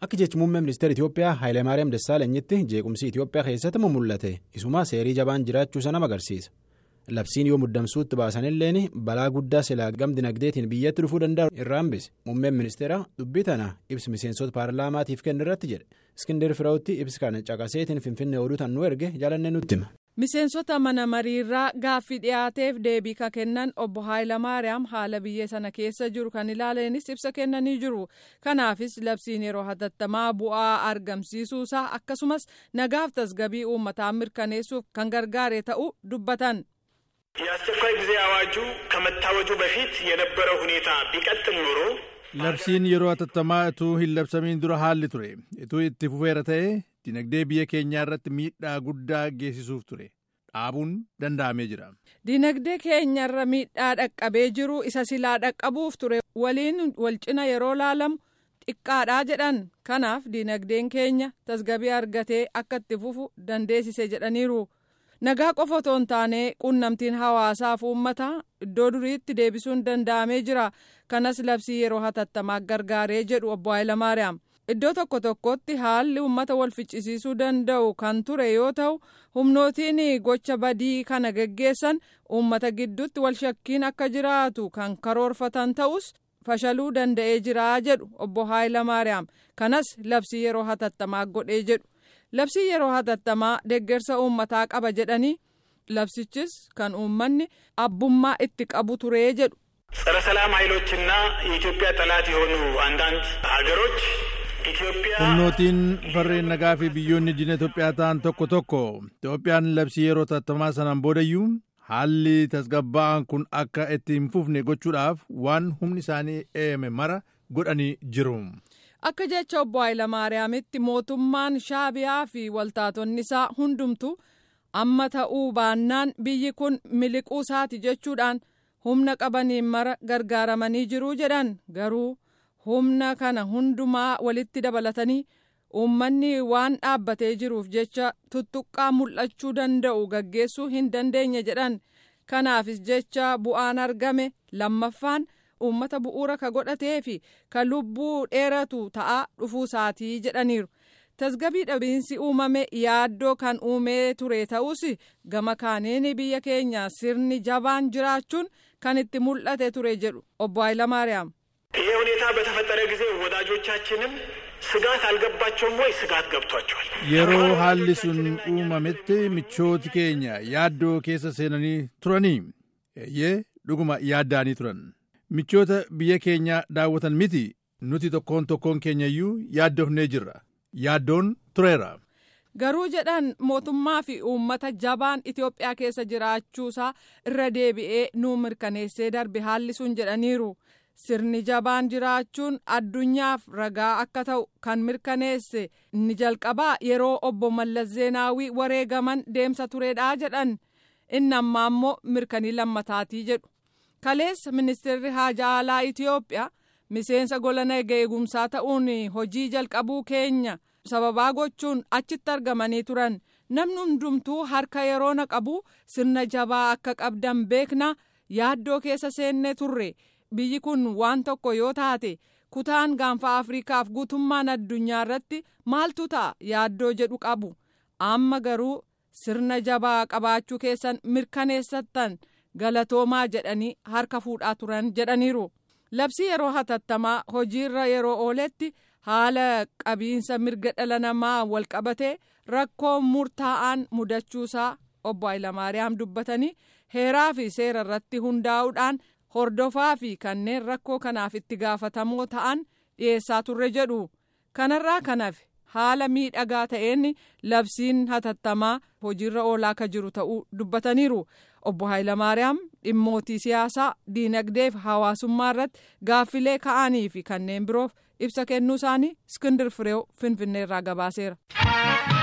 Akka jechi muummee ministeera Itoophiyaa Hayilemaariyaam Dassaalenyitti jeequmsi Itoophiyaa keessatti mul'ate isuma seerii jabaan jiraachuu sana agarsiisa. Labsiin yoo muddamsuutti baasanilleen balaa guddaa silaa gam dinagdeetiin biyyatti dhufuu danda'u irraa hambise. Muummeen ministeera dubbii tana ibsi miseensota paarlaamaatiif kennu irratti jedhe. Iskindir Firaawutti ibsi kana caqaseetiin Finfinnee oduu tan nu erge jaalannee nutti hima. Miseensota mana mariirraa gaaffii dhiyaateef deebii ka kennan obbo Haayilamaariyaam haala biyya sana keessa jiru kan ilaaleenis ibsa kennanii jiru. Kanaafis labsiin yeroo hatattamaa bu'aa argamsiisuusaa akkasumas nagaaf tasgabii uummataa mirkaneessuuf kan gargaare ta'uu dubbatan. የአስቸኳይ ጊዜ አዋጁ ከመታወጁ በፊት የነበረው ሁኔታ ቢቀጥል ኖሮ labsiin yeroo hatattamaa utuu hin labsamiin dura haalli ture utuu itti fufeera ta'e dinagdee biyya keenyaa irratti miidhaa guddaa geessisuuf ture dhaabuun danda'amee jira. dinagdee keenyarra miidhaa dhaqqabee jiru isa silaa dhaqqabuuf ture waliin wal cina yeroo laalamu xiqqaadhaa jedhan kanaaf dinagdeen keenya tasgabii argatee akka itti fufu dandeessise jedhaniiru. nagaa qofa otoo hin taane quunnamtiin hawaasaaf uummataa iddoo duriitti deebisuun danda'amee jira kanas labsii yeroo hatattamaa gargaaree jedhu obbo Hayilamaariyaam iddoo tokko tokkotti haalli uummata wal ficcisiisuu danda'u kan ture yoo ta'u humnootiin gocha badii kana geggeessan uummata gidduutti wal shakkiin akka jiraatu kan karoorfatan ta'us fashaluu danda'ee jira jedhu obbo Hayilamaariyaam kanas labsii yeroo hatattamaa godhee jedhu. labsii yeroo hatattamaa deeggarsa uummataa qaba jedhanii labsichis kan uummanni abbummaa itti qabu turee jedhu. ጸረ ሰላም ኃይሎችና የኢትዮጵያ ጠላት የሆኑ አንዳንድ ሀገሮች ኢትዮጵያ humnootiin farreen nagaa fi biyyoonni diina Itoophiyaa ta'an tokko tokko Itoophiyaan labsii yeroo hatattamaa sanaan boodayyuu haalli tasgabbaa'aan kun akka itti hin fufne gochuudhaaf waan humni isaanii eeyame mara godhanii jiru. Akka jecha obbo Hayilamaariyaamitti mootummaan shaabiyaa fi waltaatonni isaa hundumtu amma ta'uu baannaan biyyi kun miliquu isaati jechuudhaan humna qabaniin mara gargaaramanii jiruu jedhan garuu humna kana hundumaa walitti dabalatanii uummanni waan dhaabbatee jiruuf jecha tuttuqqaa mul'achuu danda'u gaggeessuu hin dandeenye jedhan kanaafis jecha bu'aan argame lammaffaan. uummata bu'uura ka godhatee fi ka lubbuu dheeratu ta'aa dhufuu isaatii jedhaniiru tasgabii dhabiinsi uumame yaaddoo kan uumee ture ta'us gama kaaniin biyya keenya sirni jabaan jiraachuun kan itti mul'ate ture jedhu obbo Hayilamaariyaam. ይሄ ሁኔታ በተፈጠረ ጊዜ ወዳጆቻችንም ስጋት አልገባቸውም ወይ? ስጋት ገብቷቸዋል። yeroo haalli sun uumametti michooti keenya yaaddoo keessa seenanii turanii eeyyee dhuguma yaaddaanii turan. michoota biyya keenya daawwatan miti nuti tokkoon tokkoon keenya iyyuu yaaddofnee jirra yaaddoon tureera. garuu jedhan mootummaa fi uummata jabaan Itoophiyaa keessa jiraachuusaa irra deebi'ee nuu mirkaneessee darbe haalli sun jedhaniiru sirni jabaan jiraachuun addunyaaf ragaa akka ta'u kan mirkaneesse inni jalqabaa yeroo obbo Mallas Zeenaawii wareegaman deemsa turedhaa jedhan inni ammaa immoo mirkanii lammataatii jedhu. kaleessa ministeerri haajaa alaa Itoophiyaa miseensa gola nagaa eegumsaa ta'uun hojii jalqabuu keenya sababaa gochuun achitti argamanii turan namni hundumtuu harka yeroo naqabu sirna jabaa akka qabdan beekna yaaddoo keessa seennee turre biyyi kun waan tokko yoo taate kutaan gaanfa afriikaaf guutummaan addunyaa irratti maaltu ta'a yaaddoo jedhu qabu amma garuu sirna jabaa qabaachuu keessan mirkaneessattan. galatoomaa jedhanii harka fuudhaa turan jedhaniiru labsii yeroo hatattamaa hojiirra yeroo ooletti haala qabiinsa mirga dhala namaa walqabatee rakkoo murtaa'aan mudachuusaa obbo Hayilamaariyaam dubbatanii heeraa fi seera irratti hundaa'uudhaan hordofaa fi kanneen rakkoo kanaaf itti gaafatamoo ta'an dhiyeessaa turre jedhu kanarraa kanaaf haala miidhagaa ta'een labsiin hatattamaa hojiirra oolaa ka jiru ta'uu dubbataniiru. obbo Hayilamaariyaam dhimmootii siyaasaa diinagdee fi hawaasummaa irratti gaaffilee ka'anii fi kanneen biroof ibsa kennuu isaanii iskindir fireew finfinneerraa gabaaseera.